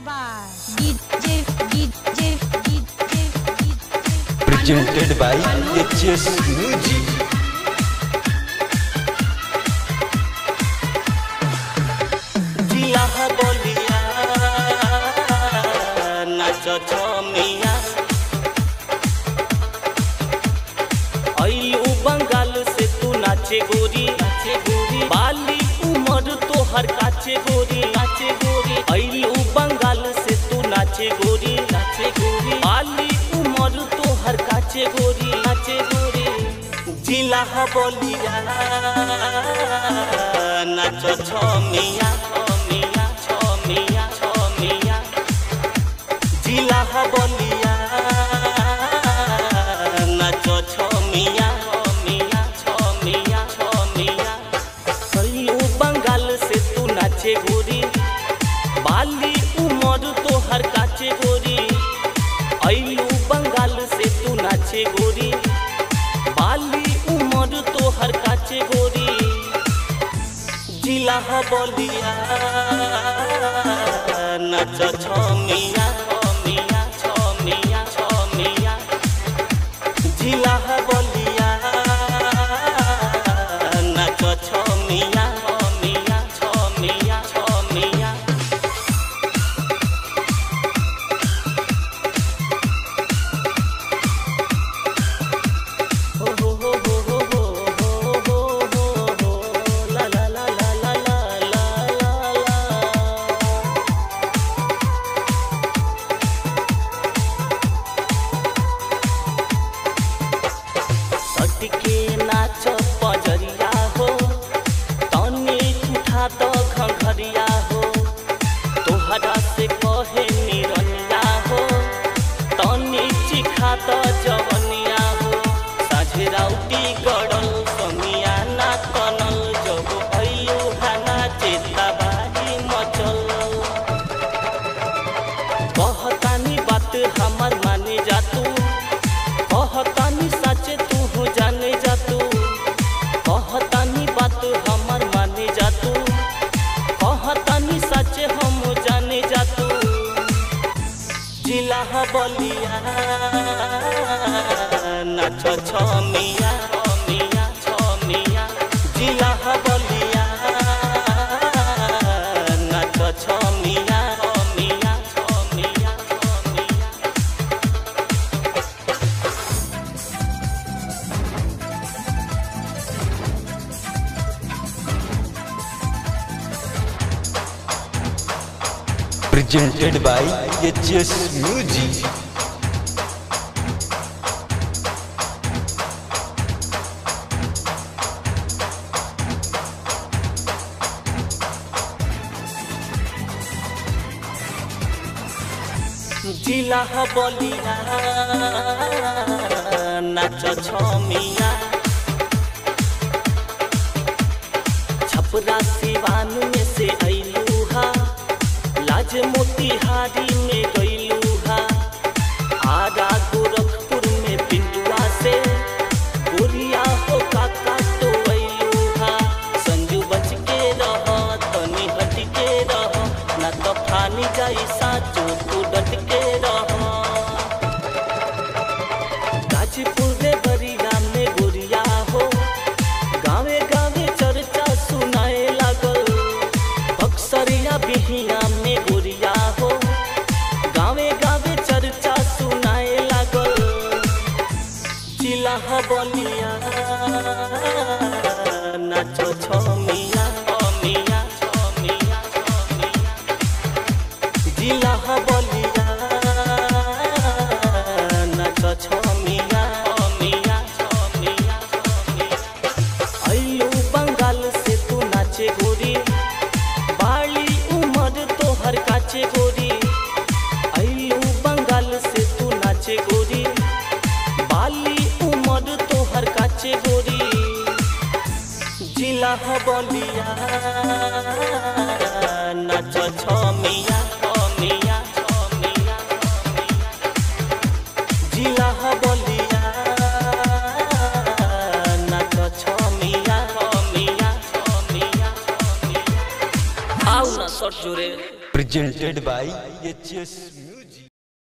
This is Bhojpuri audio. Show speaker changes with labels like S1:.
S1: by DJ DJ DJ DJ
S2: presented by HS Music.
S3: जिया बोलिया नाच छमिया अइलू बंगाल से तू नाचे गोरी नाचे गोरी बाली उमर तोहर काचे गोरी नाचे गोरी अइलू बंगाल से तू नाचे गोरी नाचे गोरी बाली उमर तोहर काचे गोरी नाचे गोरी जिला बोलिया नाच छमिया छमिया छमिया छमिया जिला बोलिया नाच छमिया छमिया छमिया छमिया कहियो बंगाल से तू नाचे गोरी बाली उमर तोहर काचे गोरी अइलू बंगाल से तू नाचे गोरी बाली उमर तोहर काचे गोरी जिला बोलिया नाच छमिया छमिया छमिया छमिया जिला बोलिया नाच छमिया छमिया छमिया छमिया हो हो हो हो हो हो हो हो हो हो ला ला ला ला ला ला ला ला सटके नाच पजरिया हो तनी उठा तो घंघरिया हो तोहरा से कहे निरनिया हो तनी चिखा तो जवनिया हो साझे राउटी गड़ल समिया ना तनल जब अयो हाना चेता बाजी मचल कहतानी बात हमार माने जा तू कहतानी सच तू हो जाने जा तू कहतानी बात हमार माने जा तू कहतानी सच हम जाने जा तू जिला बलिया नाच छमिया छमिया छमिया जिला बलिया नाच छमिया छमिया छमिया छमिया
S2: Presented by HS Music.
S3: जिला बलिया नाच छमिया छपरा सिवान में से अइलू हा लाज मोतिहारी में गइलू हा आरा गोरखपुर में पिंडुआ से गोरिया हो काका तो अइलू हा संजू बच के रह तनी हट के रह ना तो फानी जाई साचो तू डट के रह गाजीपुर रे बरिया में गोरिया हो गावे गावे चर्चा सुनाए लागल बक्सरिया बिहिया में गोरिया हो गावे गावे चर्चा सुनाए लागल जिला बलिया नाच छमिया छमिया छमिया छमिया जिला बलिया नाच छमिया छमिया छमिया छमिया अइलू बंगाल से तू नाचे गोरी बाली उमर तोहर काचे गोरी अइलू बंगाल से तू नाचे गोरी बाली उमर तोहर काचे गोरी जिला बलिया नाच छमिया छमिया छमिया छमिया जिला बलिया नाच छमिया छमिया छमिया छमिया आउ ना सट जोरे
S2: Presented presented by HS